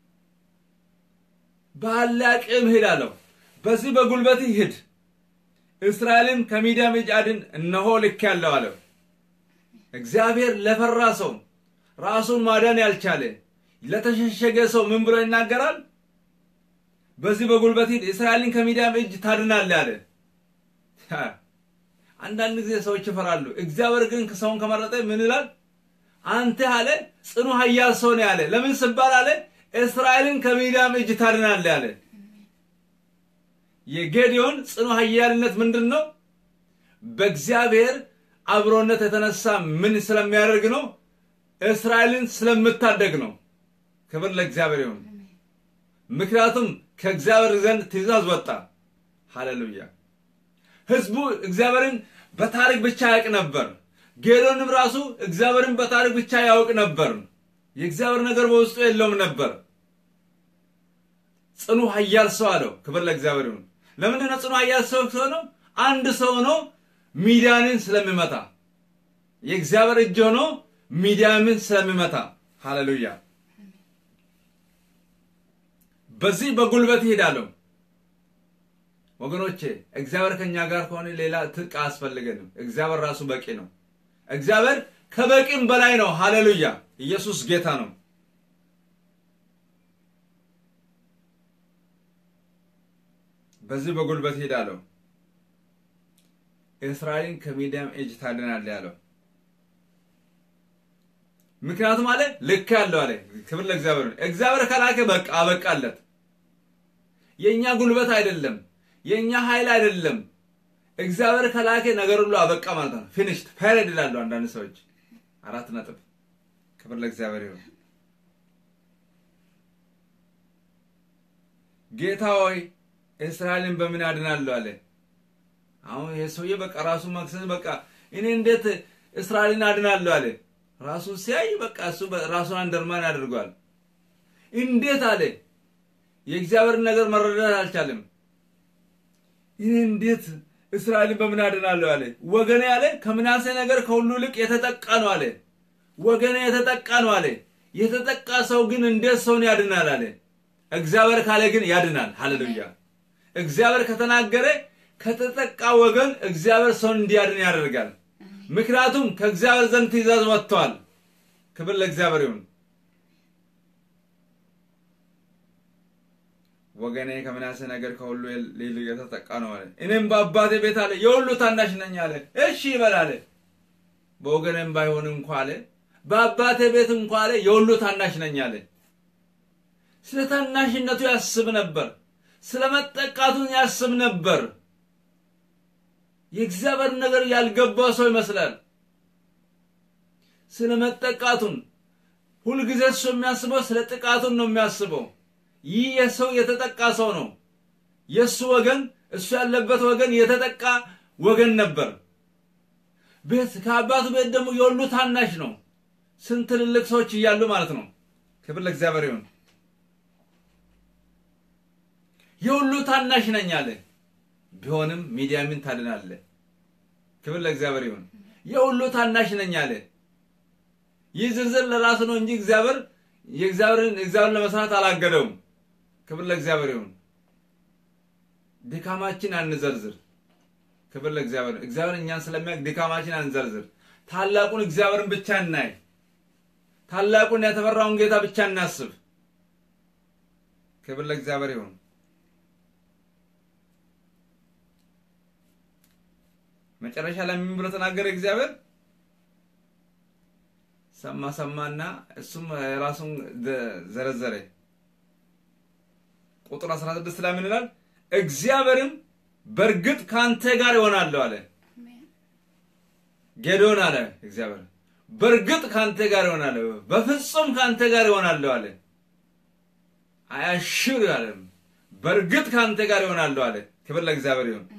ባለ አቅም ሂድ አለው። በዚህ በጉልበት ሂድ፣ እስራኤልን ከሚዲያም እጅ አድን፣ እነሆ ልክ ያለው አለው። እግዚአብሔር ለፈራ ሰው ራሱን ማዳን ያልቻለ ለተሸሸገ ሰው ምን ብሎ ይናገራል? በዚህ በጉልበት ሂድ፣ እስራኤልን ከሚዲያም እጅ ታድናለህ አለ። አንዳንድ ጊዜ ሰዎች ይፈራሉ። እግዚአብሔር ግን ሰውን ከመረጠ ምን ይላል? አንተ አለ ጽኑ ኃያል ሰው ነው ያለ። ለምን ስባል አለ እስራኤልን ከሚዲያም እጅ ታድናለህ አለ። የጌዲዮን ጽኑ ኃያልነት ምንድን ነው? በእግዚአብሔር አብሮነት የተነሳ ምን ስለሚያደርግ ነው? እስራኤልን ስለምታደግ ነው። ክብር ለእግዚአብሔር ይሁን። ምክንያቱም ከእግዚአብሔር ዘንድ ትእዛዝ ወጣ። ሃሌሉያ። ህዝቡ እግዚአብሔርን በታሪክ ብቻ ያውቅ ነበር። ጌዶንም ራሱ እግዚአብሔርን በታሪክ ብቻ ያውቅ ነበር። የእግዚአብሔር ነገር በውስጡ የለውም ነበር። ጽኑ ኃያል ሰው አለው። ክብር ለእግዚአብሔር ይሁን። ለምንድን ነው ጽኑ ኃያል ሰው ሆነው? አንድ ሰው ሆኖ ሚዲያንን ስለሚመታ የእግዚአብሔር እጅ ሆኖ ሚዲያምን ስለሚመታ ሃሌሉያ። በዚህ በጉልበት ይሄዳለሁ። ወገኖቼ እግዚአብሔር ከኛ ጋር ከሆነ ሌላ ትጥቅ አያስፈልገንም። እግዚአብሔር ራሱ በቂ ነው። እግዚአብሔር ከበቂም በላይ ነው። ሃሌሉያ! ኢየሱስ ጌታ ነው። በዚህ በጉልበት ሄዳለሁ፣ እስራኤልን ከሚዲያም እጅ ታድናለህ ያለው ምክንያቱም አለ ልክ ያለው አለ። ክብር ለእግዚአብሔር። እግዚአብሔር ከላከ በቃ አበቃለት። የእኛ ጉልበት አይደለም፣ የእኛ ኃይል አይደለም። እግዚአብሔር ከላከ ነገር ሁሉ አበቃ ማለት ነው። ፊኒሽድ ፔሬድ ይላሉ አንዳንድ ሰዎች። አራት ነጥብ። ክብር ለእግዚአብሔር ይሁን። ጌታ ሆይ እስራኤልን በምን አድናለሁ አለ። አሁን ይሄ ሰውዬ በቃ ራሱ መክሰስ በቃ እኔ እንዴት እስራኤልን አድናለሁ አለ። ራሱን ሲያይ በቃ እሱ ራሱን አንደርማን ያደርገዋል። እንዴት አለ የእግዚአብሔርን ነገር መረዳት አልቻለም። ይህ እንዴት እስራኤልን በምን አድናለሁ አለ። ወገኔ አለ ከምናሴ ነገር ከሁሉ ይልቅ የተጠቃ ነው አለ። ወገኔ የተጠቃ ነው አለ። የተጠቃ ሰው ግን እንዴት ሰውን ያድናል አለ። እግዚአብሔር ካለ ግን ያድናል። ሃሌሉያ! እግዚአብሔር ከተናገረ ከተጠቃ ወገን እግዚአብሔር ሰውን እንዲያድን ያደርጋል። ምክንያቱም ከእግዚአብሔር ዘንድ ትእዛዝ ወጥተዋል። ክብር ለእግዚአብሔር ይሁን። ወገኔ ከምናሴ ነገር ከሁሉ ይልቅ የተጠቃ ነው አለ። እኔም በአባቴ ቤት አለ የሁሉ ታናሽ ነኝ አለ። እሺ ይበል አለ። በወገኔም ባይሆን እንኳ አለ በአባቴ ቤት እንኳ አለ የሁሉ ታናሽ ነኝ አለ። ስለ ታናሽነቱ ያስብ ነበር። ስለ መጠቃቱን ያስብ ነበር። የእግዚአብሔር ነገር ያልገባው ሰው ይመስላል። ስለ መጠቃቱን ሁልጊዜ እሱ የሚያስበው ስለ ጥቃቱን ነው የሚያስበው። ይህ የሰው የተጠቃ ሰው ነው። የእሱ ወገን እሱ ያለበት ወገን የተጠቃ ወገን ነበር። ቤት ከአባቱ ቤት ደግሞ የሁሉ ታናሽ ነው። ስንት ትልልቅ ሰዎች እያሉ ማለት ነው። ክብር ለእግዚአብሔር ይሁን። የሁሉ ታናሽ ነኝ አለ። ቢሆንም ሚዲያምን ታድናለ። ክብር ለእግዚአብሔር ይሁን። የሁሉ ታናሽ ነኝ አለ። ይህ ዝርዝር ለራሱ ነው እንጂ እግዚአብሔር የእግዚአብሔርን እግዚአብሔር ለመስራት አላገደውም። ክብር ለእግዚአብሔር ይሁን። ድካማችን አንዘርዝር። ክብር ለእግዚአብሔር። እግዚአብሔር እኛን ስለሚያውቅ ድካማችን አንዘርዝር። ታላቁን እግዚአብሔርን ብቻ እናይ። ታላቁን የተፈራውን ጌታ ብቻ እናስብ። ክብር ለእግዚአብሔር ይሁን። መጨረሻ ላይ ምን ብሎ ተናገረ እግዚአብሔር? ሰማ ሰማና እሱም ራሱን ዘረዘረ። ቁጥር 16 ላይ ምን ይላል? እግዚአብሔርም በእርግጥ ከአንተ ጋር ይሆናለሁ አለ። ጌዶን አለ እግዚአብሔር በእርግጥ ከአንተ ጋር ይሆናለሁ፣ በፍጹም ከአንተ ጋር ይሆናለሁ አለ። አያሽር አለ። በእርግጥ ከአንተ ጋር ይሆናለሁ አለ። ክብር ለእግዚአብሔር ይሁን።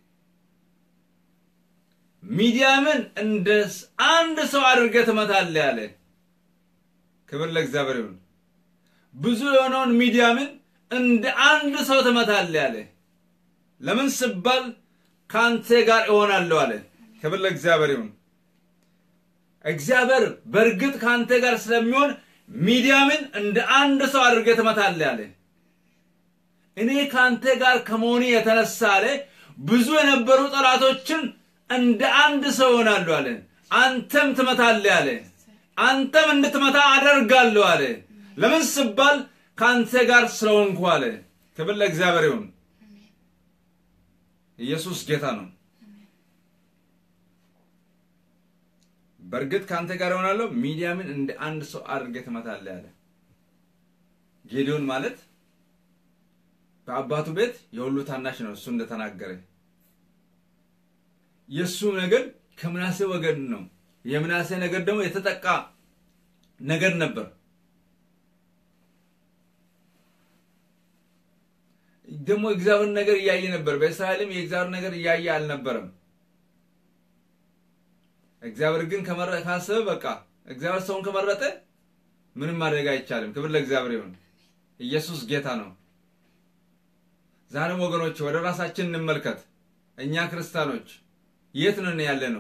ሚዲያምን እንደ አንድ ሰው አድርገህ ትመታለህ አለ። ክብር ለእግዚአብሔር ይሁን። ብዙ የሆነውን ሚዲያምን እንደ አንድ ሰው ትመታለህ አለ። ለምን ስባል ከአንተ ጋር እሆናለሁ አለ። ክብር ለእግዚአብሔር ይሁን። እግዚአብሔር በእርግጥ ከአንተ ጋር ስለሚሆን ሚዲያምን እንደ አንድ ሰው አድርገህ ትመታለህ አለ። እኔ ከአንተ ጋር ከመሆኔ የተነሳ አለ ብዙ የነበሩ ጠላቶችን እንደ አንድ ሰው ይሆናሉ አለ። አንተም ትመታለህ አለ። አንተም እንድትመታ አደርጋለሁ አለ። ለምን ስባል ከአንተ ጋር ስለሆንኩ አለ። ክብር ለእግዚአብሔር ይሁን። ኢየሱስ ጌታ ነው። በእርግጥ ከአንተ ጋር ይሆናለሁ፣ ሚዲያምን እንደ አንድ ሰው አድርገህ ትመታለህ አለ። ጌዲዮን ማለት በአባቱ ቤት የሁሉ ታናሽ ነው። እሱ እንደተናገረ የእሱ ነገድ ከምናሴ ወገን ነው። የምናሴ ነገድ ደግሞ የተጠቃ ነገድ ነበር። ደግሞ እግዚአብሔር ነገር እያየ ነበር። በእስራኤልም የእግዚአብሔር ነገር እያየ አልነበረም። እግዚአብሔር ግን ካሰበ በቃ እግዚአብሔር ሰውን ከመረጠ ምንም ማድረግ አይቻልም። ክብር ለእግዚአብሔር ይሁን። ኢየሱስ ጌታ ነው። ዛሬም ወገኖች ወደ ራሳችን እንመልከት። እኛ ክርስቲያኖች የት ነን ያለ ነው?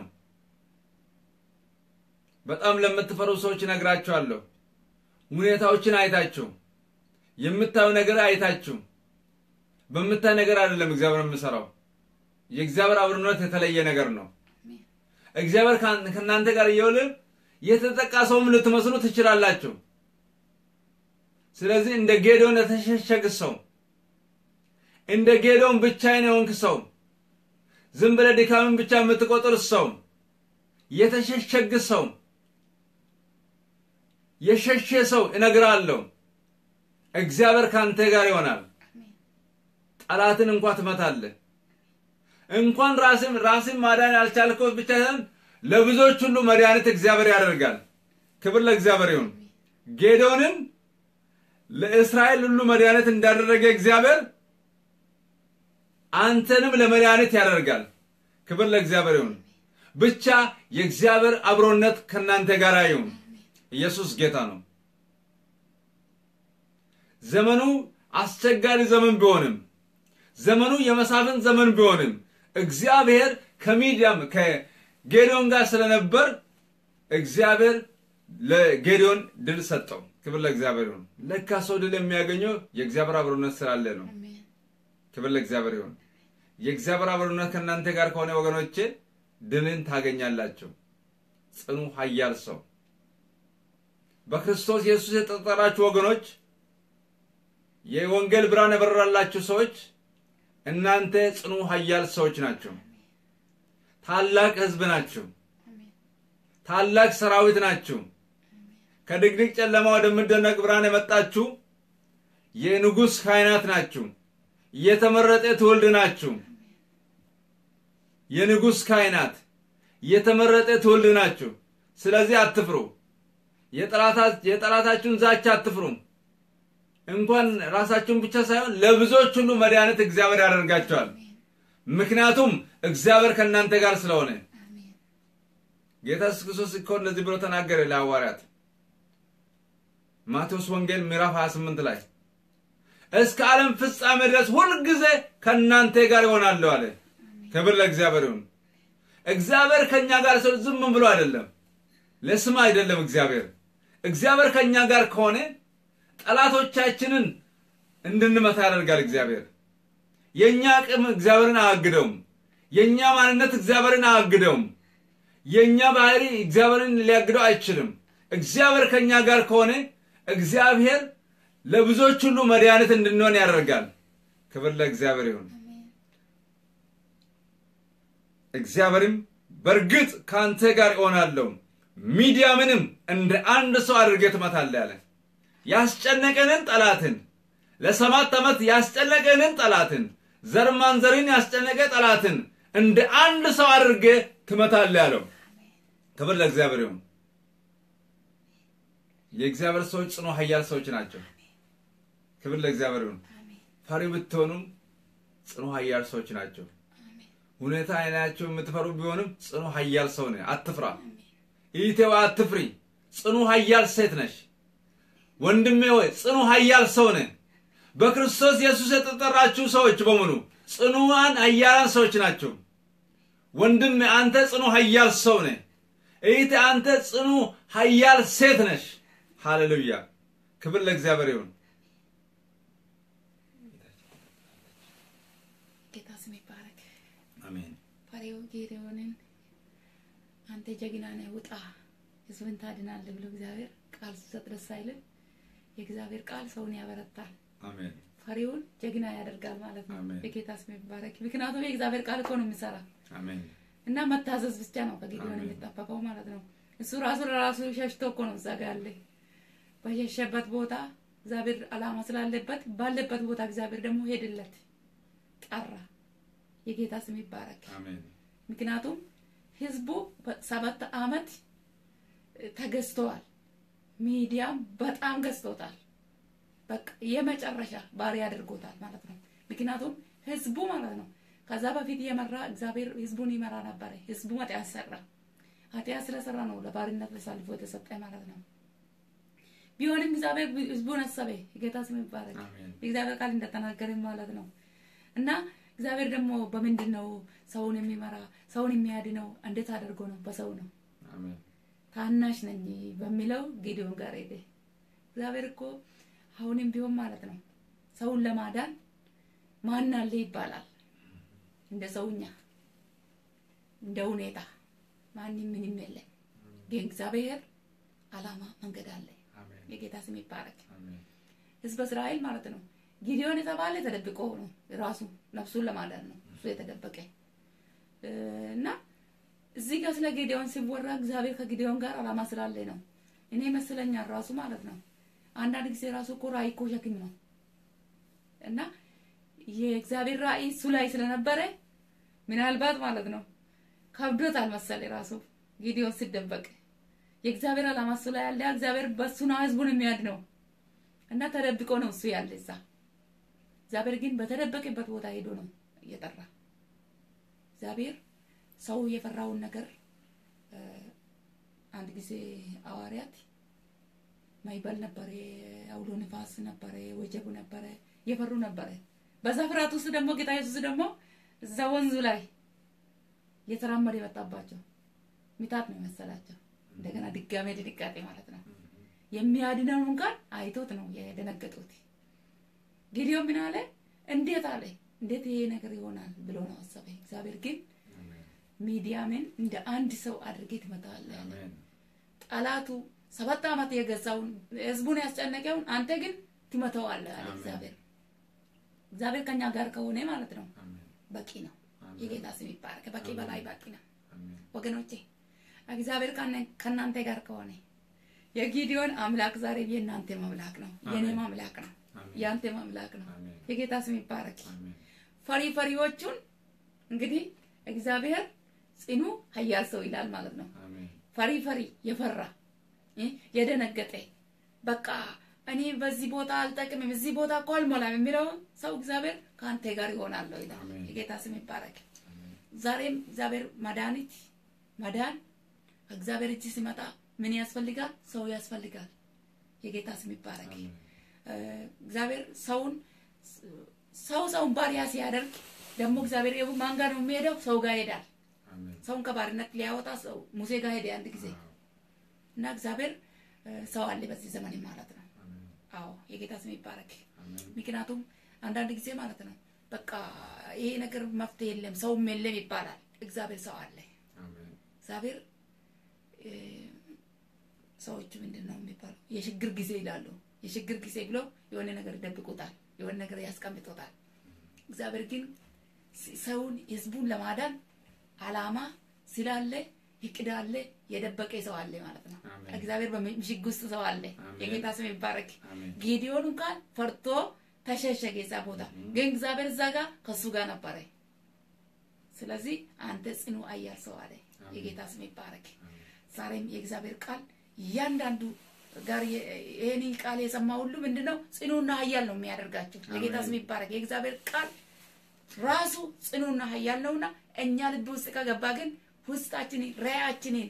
በጣም ለምትፈሩ ሰዎች እነግራችኋለሁ። ሁኔታዎችን አይታችሁ የምታዩ ነገር አይታችሁ በምታይ ነገር አይደለም እግዚአብሔር የምሰራው። የእግዚአብሔር አብሮነት የተለየ ነገር ነው። እግዚአብሔር ከእናንተ ጋር እየውል የተጠቃ ሰውም ልትመስሉ ትችላላችሁ። ስለዚህ እንደ ጌዶን የተሸሸግ ሰው እንደ ጌዶን ብቻዬን የሆንክ ሰው ዝም ብለህ ድካምን ብቻ የምትቆጥር ሰው የተሸሸግ ሰው የሸሸ ሰው እነግራለሁ፣ እግዚአብሔር ካንተ ጋር ይሆናል። ጠላትን እንኳ ትመታለህ። እንኳን ራስን ራስን ማዳን ያልቻልከው ብቻ ሳይሆን ለብዙዎች ሁሉ መድኃኒት እግዚአብሔር ያደርጋል። ክብር ለእግዚአብሔር ይሁን። ጌዶንን ለእስራኤል ሁሉ መድኃኒት እንዳደረገ እግዚአብሔር አንተንም ለመድኃኒት ያደርጋል። ክብር ለእግዚአብሔር ይሁን። ብቻ የእግዚአብሔር አብሮነት ከእናንተ ጋር ይሁን። ኢየሱስ ጌታ ነው። ዘመኑ አስቸጋሪ ዘመን ቢሆንም ዘመኑ የመሳፍንት ዘመን ቢሆንም እግዚአብሔር ከሚዲያም ከጌዲዮን ጋር ስለነበር እግዚአብሔር ለጌዲዮን ድል ሰጠው። ክብር ለእግዚአብሔር ይሁን። ለካ ሰው ድል የሚያገኘው የእግዚአብሔር አብሮነት ስላለ ነው። ክብር ለእግዚአብሔር ይሁን። የእግዚአብሔር አብሮነት ከእናንተ ጋር ከሆነ ወገኖቼ ድልን ታገኛላችሁ። ጽኑ ኃያል ሰው በክርስቶስ ኢየሱስ የተጠራችሁ ወገኖች፣ የወንጌል ብርሃን የበራላችሁ ሰዎች እናንተ ጽኑ ኃያል ሰዎች ናቸው። ታላቅ ሕዝብ ናችሁ። ታላቅ ሰራዊት ናችሁ። ከድቅድቅ ጨለማ ወደሚደነቅ ብርሃን የመጣችሁ የንጉሥ ካህናት ናችሁ። የተመረጠ ትውልድ ናችሁ። የንጉሥ ካህናት የተመረጠ ትውልድ ናችሁ። ስለዚህ አትፍሩ። የጠላታችሁን ዛቻ አትፍሩ። እንኳን ራሳችሁን ብቻ ሳይሆን ለብዙዎች ሁሉ መድኃኒት እግዚአብሔር ያደርጋቸዋል። ምክንያቱም እግዚአብሔር ከእናንተ ጋር ስለሆነ። ጌታ ኢየሱስ ክርስቶስ እኮ እንደዚህ ብሎ ተናገረ ለሐዋርያት ማቴዎስ ወንጌል ምዕራፍ 28 ላይ እስከ ዓለም ፍጻሜ ድረስ ሁልጊዜ ከእናንተ ጋር ይሆናለሁ አለ። ክብር ለእግዚአብሔር ይሁን። እግዚአብሔር ከእኛ ጋር ሰው ዝም ብሎ አይደለም፣ ለስም አይደለም። እግዚአብሔር እግዚአብሔር ከእኛ ጋር ከሆነ ጠላቶቻችንን እንድንመታ ያደርጋል። እግዚአብሔር የእኛ አቅም እግዚአብሔርን አያግደውም። የእኛ ማንነት እግዚአብሔርን አያግደውም። የእኛ ባህሪ እግዚአብሔርን ሊያግደው አይችልም። እግዚአብሔር ከእኛ ጋር ከሆነ እግዚአብሔር ለብዙዎች ሁሉ መድኃኒት እንድንሆን ያደርጋል። ክብር ለእግዚአብሔር ይሁን። እግዚአብሔርም በእርግጥ ከአንተ ጋር እሆናለሁ፣ ሚዲያምንም እንደ አንድ ሰው አድርገህ ትመታለህ አለ። ያስጨነቀንን ጠላትን ለሰባት ዓመት ያስጨነቀንን ጠላትን ዘር ማንዘርን ያስጨነቀ ጠላትን እንደ አንድ ሰው አድርገህ ትመታለህ ያለው። ክብር ለእግዚአብሔር ይሁን። የእግዚአብሔር ሰዎች ጽኑ ኃያል ሰዎች ናቸው። ክብር ለእግዚአብሔር ይሁን። ፈሪ ብትሆኑም ጽኑ ኃያል ሰዎች ናቸው። ሁኔታ አይናቸው የምትፈሩ ቢሆንም ጽኑ ኃያል ሰው ነህ። አትፍራ። ኢቴዋ አትፍሪ። ጽኑ ኃያል ሴት ነሽ። ወንድሜ ሆይ ጽኑ ኃያል ሰው ነህ። በክርስቶስ ኢየሱስ የተጠራችሁ ሰዎች በሙሉ ጽኑዋን ኃያላን ሰዎች ናቸው። ወንድሜ አንተ ጽኑ ኃያል ሰው ነህ። እህቴ አንተ ጽኑ ኃያል ሴት ነሽ። ሃሌሉያ! ክብር ለእግዚአብሔር ይሁን። ጌታ ስም ይባረክ። አሜን። ፈሪው ጌዴዎንን አንተ ጀግና ነህ ውጣ ህዝብን ታድናለህ ብሎ እግዚአብሔር ቃል ሲሰጥ ደስ አይልም? የእግዚአብሔር ቃል ሰውን ያበረታል፣ አሜን። ፈሪውን ጀግና ያደርጋል ማለት ነው። አሜን። የጌታ ስም ይባረክ። ምክንያቱም የእግዚአብሔር ቃል እኮ ነው የሚሰራ አሜን። እና መታዘዝ ብቻ ነው ከጌዲዮን አሜን። የሚጠበቀው ማለት ነው። እሱ ራሱ ለራሱ ሸሽቶ እኮ ነው እዛ ጋ ያለ በሸሸበት ቦታ እግዚአብሔር አላማ ስላለበት ባለበት ቦታ እግዚአብሔር ደግሞ ሄድለት ጠራ። የጌታ ስም ይባረክ። አሜን። ምክንያቱም ህዝቡ በሰባት አመት ተገዝተዋል። ሚዲያም በጣም ገዝቶታል። በቃ የመጨረሻ ባሪ አድርጎታል ማለት ነው። ምክንያቱም ህዝቡ ማለት ነው ከዛ በፊት የመራ እግዚአብሔር ህዝቡን ይመራ ነበረ። ህዝቡ ኃጢአት ሰራ። ኃጢአት ስለሰራ ነው ለባርነት ተሳልፎ የተሰጠ ማለት ነው። ቢሆንም እግዚአብሔር ህዝቡን አሰበ። የጌታ ስም ይባረክ። አሜን። የእግዚአብሔር ቃል እንደተናገረ ማለት ነው። እና እግዚአብሔር ደግሞ በምንድን ነው ሰውን የሚመራ ሰውን የሚያድነው? እንዴት አድርጎ ነው? በሰው ነው። አሜን። ታናሽ ነኝ በሚለው ጌዲዮን ጋር ሄደ። እግዚአብሔር እኮ አሁንም ቢሆን ማለት ነው ሰውን ለማዳን ማን አለ ይባላል። እንደ ሰውኛ እንደ ሁኔታ ማንም ምንም የለም። ግን እግዚአብሔር አላማ መንገድ አለ። አሜን። የጌታ ስም ይባረክ። አሜን። ህዝበ እስራኤል ማለት ነው ጊዲዮን የተባለ ተደብቆ ነው ራሱ ነፍሱን ለማዳን ነው እሱ የተደበቀ እ፣ እና እዚህ ጋር ስለ ጌዲዮን ሲወራ እግዚአብሔር ከጊዲዮን ጋር አላማ ስላለ ነው። እኔ ይመስለኛል ራሱ ማለት ነው አንዳንድ ጊዜ ራሱ እኮ ራእይ እኮ ሸክም ነው እና የእግዚአብሔር ራእይ እሱ ላይ ስለነበረ ምናልባት ማለት ነው ከብዶታል መሰለ ራሱ ጊዲዮን ሲደበቅ የእግዚአብሔር አላማ እሱ ላይ ያለ እግዚአብሔር በእሱ ነው ህዝቡን የሚያድነው እና ተደብቆ ነው እሱ ያለ እዛ። እግዚአብሔር ግን በተደበቀበት ቦታ ሄዶ ነው እየጠራ። እግዚአብሔር ሰው የፈራውን ነገር እ፣ አንድ ጊዜ ሐዋርያት ማይበል ነበረ፣ አውሎ ንፋስ ነበረ፣ ወጀቡ ነበረ፣ የፈሩ ነበረ። በዛ ፍርሃት ውስጥ ደግሞ ጌታ ኢየሱስ ደግሞ እዛ ወንዙ ላይ እየተራመደ የመጣባቸው ሚታት ነው የመሰላቸው። እንደገና ድጋሜ ድንጋጤ ማለት ነው። የሚያድነውን ቃል አይቶት ነው የደነገጡት። ጊዲዮን ምን አለ? እንዴት አለ እንዴት ይሄ ነገር ይሆናል ብሎ ነው አሰበ። እግዚአብሔር ግን አሜን። ሚዲያምን እንደ አንድ ሰው አድርጌ ትመታለህ አለ። አሜን። ጠላቱ ሰባት ዓመት የገዛውን ህዝቡን ያስጨነቀውን አንተ ግን ትመተዋለህ አለ አሜን። እግዚአብሔር። እግዚአብሔር ከኛ ጋር ከሆነ ማለት ነው አሜን። በቂ ነው። አሜን። የጌታ ስም ይባረክ። በቂ አሜን። በላይ በቂ ነው አሜን። ወገኖቼ። እግዚአብሔር ከነ- ከእናንተ ጋር ከሆነ የጊዲዮን አምላክ ዛሬ የእናንተ አምላክ ነው፣ የኔም አሜን። አምላክ ነው፣ አሜን። የአንተም አምላክ ነው። አሜን። የጌታ ስም ይባረክ። አሜን። ፈሪ ፈሪዎቹን እንግዲህ እግዚአብሔር ጽኑ ኃያል ሰው ይላል ማለት ነው። አሜን። ፈሪ ፈሪ የፈራ እ የደነገጠ በቃ እኔ በዚህ ቦታ አልጠቅምም እዚህ ቦታ እኮ አልሞላም የሚለው ሰው እግዚአብሔር ከአንተ ጋር ይሆናለሁ ይላል። አሜን። የጌታ ስም ይባረክ። አሜን። ዛሬም እግዚአብሔር መድኃኒት መዳን ከእግዚአብሔር እጅ ሲመጣ ምን ያስፈልጋል? ሰው ያስፈልጋል። የጌታ ስም ይባረክ። አሜን። እ፣ እግዚአብሔር ሰውን ሰው ሰውን ባሪያ ሲያደርግ ደግሞ እግዚአብሔር የቡ- ማን ጋር ነው የሚሄደው? ሰው ጋር ይሄዳል። አሜን። ሰውን ከባርነት ሊያወጣ ሰው ሙሴ ጋር ሄደ አንድ ጊዜ አዎ። እና እግዚአብሔር እ፣ ሰው አለ በዚህ ዘመን ማለት ነው። አሜን። አዎ የጌታ ስም ይባረክ። አሜን። ምክንያቱም አንዳንድ ጊዜ ማለት ነው በቃ ይሄ ነገር መፍትሄ የለም ሰውም የለም ይባላል። እግዚአብሔር ሰው አለ። አሜን። እግዚአብሔር እ፣ ሰዎቹ ምንድን ነው የሚባለው የችግር ጊዜ ይላሉ። የችግር ጊዜ ብሎ የሆነ ነገር ይደብቁታል፣ የሆነ ነገር ያስቀምጦታል። እግዚአብሔር ግን ስ- ሰውን ህዝቡን ለማዳን አላማ ስላለ እቅድ አለ። የደበቀ ሰው አለ ማለት ነው። አሜን። እግዚአብሔር በምሽግ ውስጥ ሰው አለ። አሜን። የጌታ ስም ይባረክ። አሜን። ጌዲዮን እንኳን ፈርቶ ተሸሸገ እዛ ቦታ፣ ግን እግዚአብሔር እዛ ጋር ከሱ ጋር ነበረ። ስለዚህ አንተ ጽኑ ኃያል ሰው አለ። አሜን። የጌታ ስም ይባረክ። አሜን። ዛሬም የእግዚአብሔር ቃል እያንዳንዱ ጋር የ- ይህን ቃል የሰማ ሁሉ ምንድነው ጽኑና ኃያል ነው የሚያደርጋቸው። የጌታ አሜን። ስም ይባረክ። የእግዚአብሔር ቃል ራሱ ጽኑና ኃያል ነውና እኛ ልብ ውስጥ ከገባ ግን ውስጣችንን ራያችንን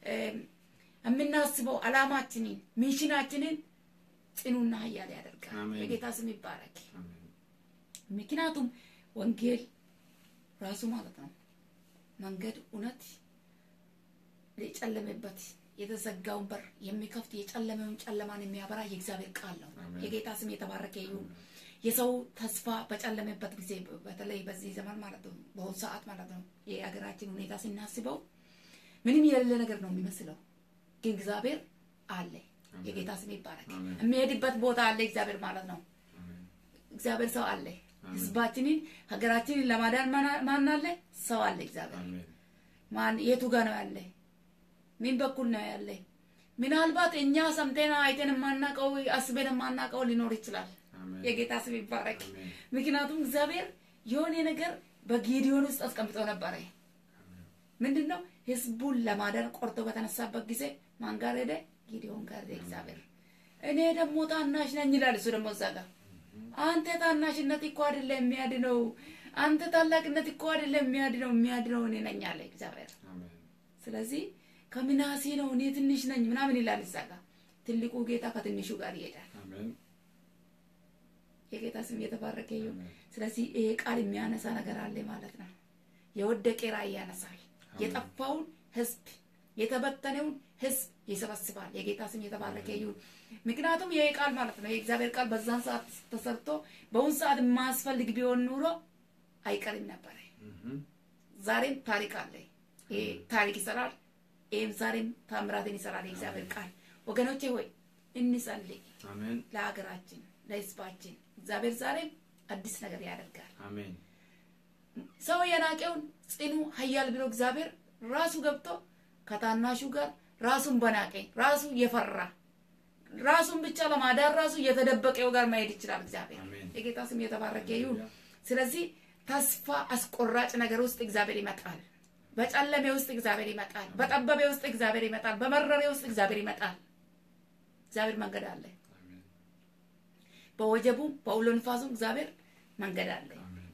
የምናስበው አላማችንን ሚሽናችንን ጽኑና ኃያል ያደርጋል። አሜን። የጌታ ስም ይባረክ። አሜን። ምክንያቱም ወንጌል ራሱ ማለት ነው መንገድ እውነት የጨለመበት የተዘጋውን በር የሚከፍት የጨለመውን ጨለማን የሚያበራ የእግዚአብሔር ቃል ነው። አሜን። የጌታ ስም የተባረከ ይሁን። የሰው ተስፋ በጨለመበት ጊዜ በተለይ በዚህ ዘመን ማለት ነው፣ በአሁኑ ሰዓት ማለት ነው የሀገራችን ሁኔታ ስናስበው ምንም የሌለ ነገር ነው የሚመስለው፣ ግን እግዚአብሔር አለ። የጌታ ስም ይባረክ። አሜን። የሚሄድበት ቦታ አለ እግዚአብሔር ማለት ነው። አሜን። እግዚአብሔር ሰው አለ። አሜን። ህዝባችንን ሀገራችንን ለማዳን ማን- ማን አለ? ሰው አለ። እግዚአብሔር አሜን። ማን የቱ ጋር ነው ያለ? ምን በኩል ነው ያለ? ምናልባት እኛ ሰምተን አይተን የማናውቀው አስበን የማናውቀው ሊኖር ይችላል። አሜን። የጌታ ስም ይባረክ። አሜን። ምክንያቱም እግዚአብሔር የሆነ ነገር በጌዲዮን ውስጥ አስቀምጦ ነበረ። ምንድን ነው? ህዝቡን ለማዳን ቆርጦ በተነሳበት ጊዜ ማን ጋር ሄደ? ጌዲዮን ጋር ሄደ እግዚአብሔር። እኔ ደግሞ ታናሽ ነኝ ይላል። እሱ ደግሞ እዛ ጋር አንተ ታናሽነት እኮ አይደለም የሚያድነው፣ አንተ ታላቅነት እኮ አይደለም የሚያድነው፣ የሚያድነው እኔ ነኝ አለ እግዚአብሔር። አሜን። ስለዚህ ከምናሴ ነው እኔ ትንሽ ነኝ ምናምን ይላል እዛ ጋር። ትልቁ ጌታ ከትንሹ ጋር ይሄዳል። አሜን። የጌታ ስም የተባረከ ይሁን። አሜን። ስለዚህ ይሄ ቃል የሚያነሳ ነገር አለ ማለት ነው። የወደቀ ራእይ ያነሳል። የጠፋውን ህዝብ የተበተነውን ህዝብ ይሰበስባል። የጌታ ስም የተባረከ ይሁን። ምክንያቱም ይሄ ቃል ማለት ነው የእግዚአብሔር ቃል በዛን ሰዓት ተሰርቶ በአሁን ሰዓት የማያስፈልግ ቢሆን ኑሮ አይቀርም ነበረ። እህም። ዛሬም ታሪክ አለ። ይሄ ታሪክ ይሰራል። ይህም ዛሬም ታምራትን ይሰራል የእግዚአብሔር ቃል። ወገኖቼ ሆይ እንጸልይ አሜን። ለሀገራችን፣ ለህዝባችን። እግዚአብሔር ዛሬም አዲስ ነገር ያደርጋል። አሜን። ሰው የናቀውን ጽኑ ኃያል ብሎ እግዚአብሔር ራሱ ገብቶ ከታናሹ ጋር ራሱን በናቀ ራሱ የፈራ ራሱን ብቻ ለማዳን ራሱ የተደበቀው ጋር መሄድ ይችላል። እግዚአብሔር አሜን። የጌታ ስም የተባረከ ይሁን። ሃሌሉያ። ስለዚህ ተስፋ አስቆራጭ ነገር ውስጥ እግዚአብሔር ይመጣል። በጨለሜ ውስጥ እግዚአብሔር ይመጣል። በጠበቤ ውስጥ እግዚአብሔር ይመጣል። በመረሬ ውስጥ እግዚአብሔር ይመጣል። እግዚአብሔር መንገድ አለ። አሜን። በወጀቡም በአውሎ ንፋሱም እግዚአብሔር መንገድ አለ። አሜን።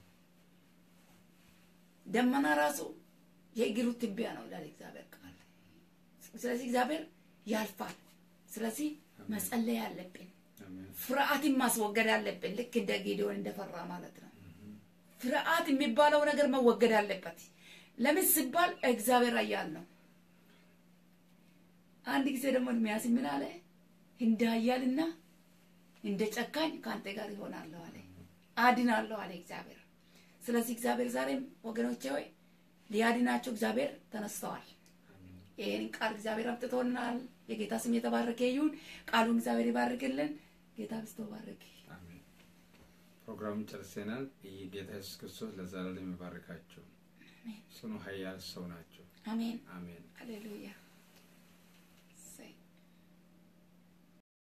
ደመና ራሱ የእግሩ ትቢያ ነው ይላል እግዚአብሔር ቃል። ስለዚህ እግዚአብሔር ያልፋል። ስለዚህ መጸለይ አለብን። አሜን። ፍርሃትን ማስወገድ አለብን። ልክ እንደ ጌዲዮን እንደፈራ ማለት ነው። ፍርሃት የሚባለው ነገር መወገድ አለበት። ለምን ሲባል እግዚአብሔር ኃያል ነው። አንድ ጊዜ ደግሞ ኤርምያስ ምን አለ? እንደ ኃያልና እንደ ጨካኝ ከአንተ ጋር ይሆናለሁ አለ፣ አድናለሁ አለ እግዚአብሔር። ስለዚህ እግዚአብሔር ዛሬም ወገኖቼ ሆይ ሊያድናቸው እግዚአብሔር ተነስተዋል። አሜን። ይህን ቃል እግዚአብሔር አምጥቶናል። የጌታ ስም የተባረከ ይሁን። ቃሉን እግዚአብሔር ይባርክልን። ጌታ ብስቶ ባርክ። አሜን። ፕሮግራሙን ጨርሰናል። ይህ ጌታ ኢየሱስ ክርስቶስ ለዘላለም ይባርካቸው። ጽኑ ኃያል ሰው ናቸው። አሜን። አሜን። ሃሌሉያ